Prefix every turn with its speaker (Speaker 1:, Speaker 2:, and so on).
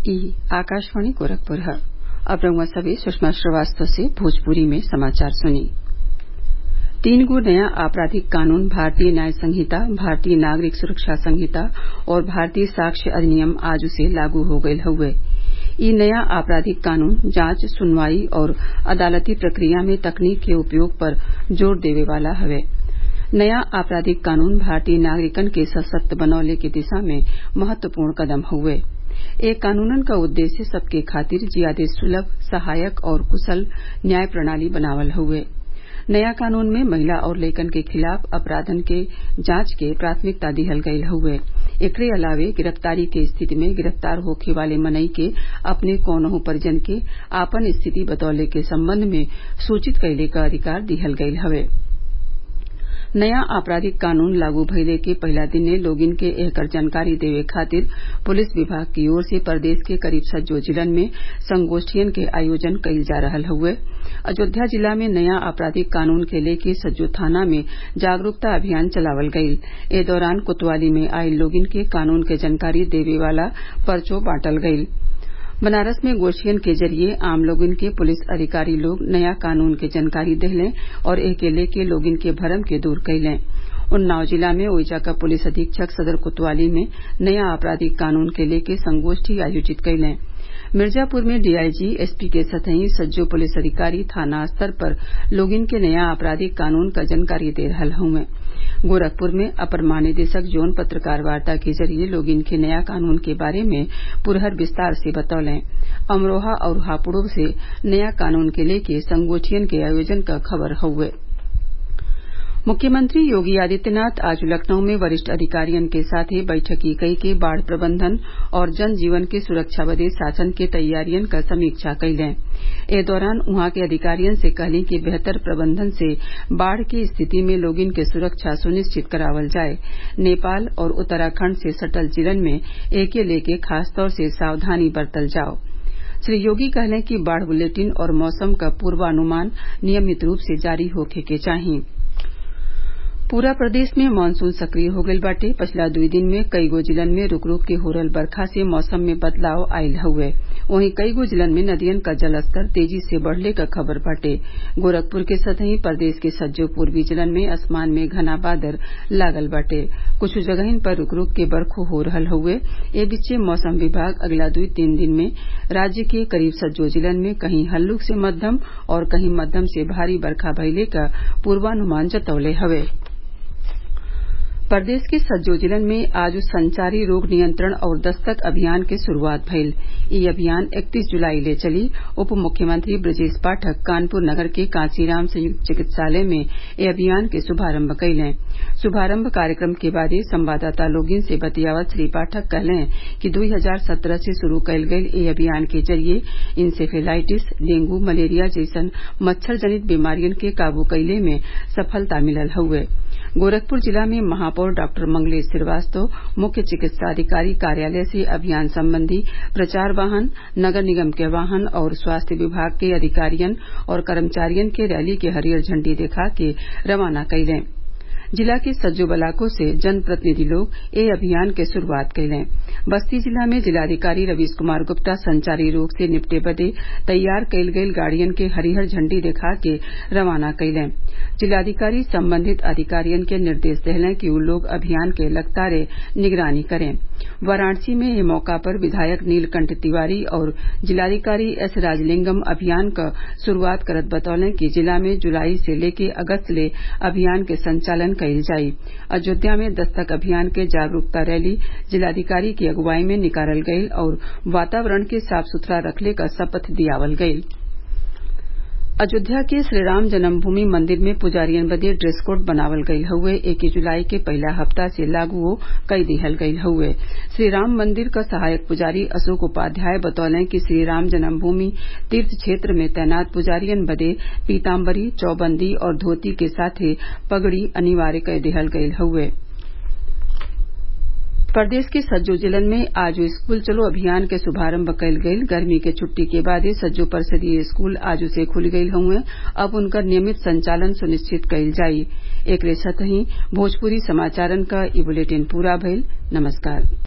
Speaker 1: ई आकाशवाणी गोरखपुर ह अब रउआ सभे सुषमा श्रीवास्तव से भोजपुरी में समाचार सुनी तीन गो नया आपराधिक कानून भारतीय न्याय संहिता भारतीय नागरिक सुरक्षा संहिता और भारतीय साक्ष्य अधिनियम आज से लागू हो गयल हउवे इ नया आपराधिक कानून जांच सुनवाई और अदालती प्रक्रिया में तकनीक के उपयोग पर जोर देवे वाला हवे नया आपराधिक कानून भारतीय नागरिकन के सशक्त बनवले के दिशा में महत्वपूर्ण कदम हउवे ए कानूनन क उद्देश्य सबके खातिर जियादे सुलभ सहायक और कुशल न्याय प्रणाली बनावल हउवे नया कानून में महिला और लइकन के खिलाफ अपराधन के जांच के प्राथमिकता दिहल गयल हउवे एकरे अलावे गिरफ्तारी के स्थिति में गिरफ्तार होखे वाले मनई के अपने कौनहू परिजन के आपन स्थिति बतवले के संबंध में सूचित कइले क अधिकार दिहल गयल हवे नया आपराधिक कानून लागू भइले के पहिला दिने लोगिन के एकर जानकारी देवे खातिर पुलिस विभाग की ओर से प्रदेश के करीब सज्जो जिलन में संगोष्ठियन के आयोजन कइल जा रहल हउवे अयोध्या जिला में नया आपराधिक कानून के लेके सज्जो थाना में जागरूकता अभियान चलावल गइल ए दौरान कोतवाली में आइल लोगिन के कानून के जानकारी देवे वाला पर्चो बांटल गइल बनारस में गोष्ठियन के जरिये आम लोगन के पुलिस अधिकारी लोग नया कानून के जानकारी देहलें और एके लेके लोगिन के भरम के दूर कइलें उन्नाव जिला में ओइजा क पुलिस अधीक्षक सदर कोतवाली में नया आपराधिक कानून के लेके संगोष्ठी आयोजित कइलें मिर्जापुर में डीआईजी एसपी के सतही सज्जो पुलिस अधिकारी थाना स्तर पर लोगिन के नया आपराधिक कानून क जानकारी दे रहल हउवे गोरखपुर में अपर महानिदेशक जोन पत्रकार वार्ता के जरिये लोगिन के नया कानून के बारे में पुरहर विस्तार से बतौलें अमरोहा और हापुड़ से नया कानून के लेके संगोष्ठियन के आयोजन क खबर हउवे मुख्यमंत्री योगी आदित्यनाथ आज लखनऊ में वरिष्ठ अधिकारियन के साथे बैठकी कइके बाढ़ प्रबंधन और जन जीवन के सुरक्षा बदे शासन के तैयारियन क समीक्षा कइलें ए दौरान उहाँ के अधिकारियन से कहलीं कि बेहतर प्रबंधन से बाढ़ की स्थिति में लोगिन के सुरक्षा सुनिश्चित करावल जाये नेपाल और उत्तराखण्ड से सटल जिलन में एके लेके खासतौर से सावधानी बरतल जाव श्री योगी कहलें कि बाढ़ बुलेटिन और मौसम क पूर्वानुमान नियमित रूप से जारी होखे के चाही पूरा प्रदेश में मानसून सक्रिय हो गईल बाटे पछिला दुई दिन में कईगो जिलन में रूक रूक के हो रहल बरखा से मौसम में बदलाव आईल हउवे वहीं कईगो जिलन में नदियन क जलस्तर तेजी से बढ़ले क खबर बाटे गोरखपुर के सतही प्रदेश के सज्जो पूर्वी जिलन में आसमान में घना बादल लागल बाटे कुछ जगहिन पर रूक रूक के बरखो हो रहल हउवे ए बीचे मौसम विभाग अगला दुई तीन दिन में राज्य के करीब सज्जो जिलन में कहीं हल्लुक से मध्यम और कहीं मध्यम से भारी बरखा भइले क पूर्वानुमान जतवले हवे प्रदेश के सज्जो जिलन में आज संचारी रोग नियंत्रण और दस्तक अभियान के शुरूआत भइल इ अभियान इकतीस जुलाई ले चली उप मुख्यमंत्री ब्रजेश पाठक कानपुर नगर के कांचीराम संयुक्त चिकित्सालय में ए अभियान के शुभारम्भ कइलें शुभारम्भ कार्यक्रम के बादे संवाददाता लोगिन से बतियावत श्री पाठक कहलें कि दुई हजार सत्रह से शुरू कइल गइल ए अभियान के जरिये इंसेफेलाइटिस डेंगू मलेरिया जैसन मच्छर जनित बीमारियन के काबू कइले में सफलता मिलल हउवे गोरखपुर जिला में महापौर डॉक्टर मंगलेश श्रीवास्तव मुख्य चिकित्साधिकारी कार्यालय से अभियान संबंधी प्रचार वाहन नगर निगम के वाहन और स्वास्थ्य विभाग के अधिकारियन और कर्मचारियन के रैली के हरियर झंडी देखा के रवाना कइलें जिला के सज्जो बलाको से जनप्रतिनिधि लोग ए अभियान के शुरूआत कइलें बस्ती जिला में जिलाधिकारी रवीश कुमार गुप्ता संचारी रोग से निपटे बदे तैयार कइल गइल गाड़ियन के हरिहर झंडी देखा के रवाना कइलें जिलाधिकारी संबंधित अधिकारियन के निर्देश देहलें कि उ लोग अभियान के लगातार निगरानी करें वाराणसी में एह मौका पर विधायक नीलकंठ तिवारी और जिलाधिकारी एस राजलिंगम अभियान क शुरूआत करत बतौलें कि जिला में जुलाई से लेके अगस्त ले अभियान के संचालन कइल जाई अयोध्या में दस्तक अभियान के जागरूकता रैली जिलाधिकारी की अगुवाई में निकालल गइल और वातावरण के साफ सुथरा रखले क शपथ दियावल गइल अयोध्या के श्रीराम जन्मभूमि मंदिर में पुजारियन बदे ड्रेस कोड बनावल गईल हउवे इक्कीस जुलाई के पहिला हफ्ता से लागू कई दिहल गईल हउवे श्रीराम मंदिर क सहायक पुजारी अशोक उपाध्याय बतौलें कि श्रीराम जन्मभूमि तीर्थ क्षेत्र में तैनात पुजारियन बदे पीताम्बरी चौबंदी और धोती के साथे पगड़ी अनिवार्य कई दिहल गईल हउवे प्रदेश के सज्जो जिलन में आज स्कूल चलो अभियान के शुभारम्भ कइल गइल गर्मी के छुट्टी के बादे सज्जो परिषदीय स्कूल आज से खुल गईल हउवे अब उनकर नियमित संचालन सुनिश्चित कइल जाई एकरे साथही भोजपुरी समाचारन क ई बुलेटिन पूरा भइल नमस्कार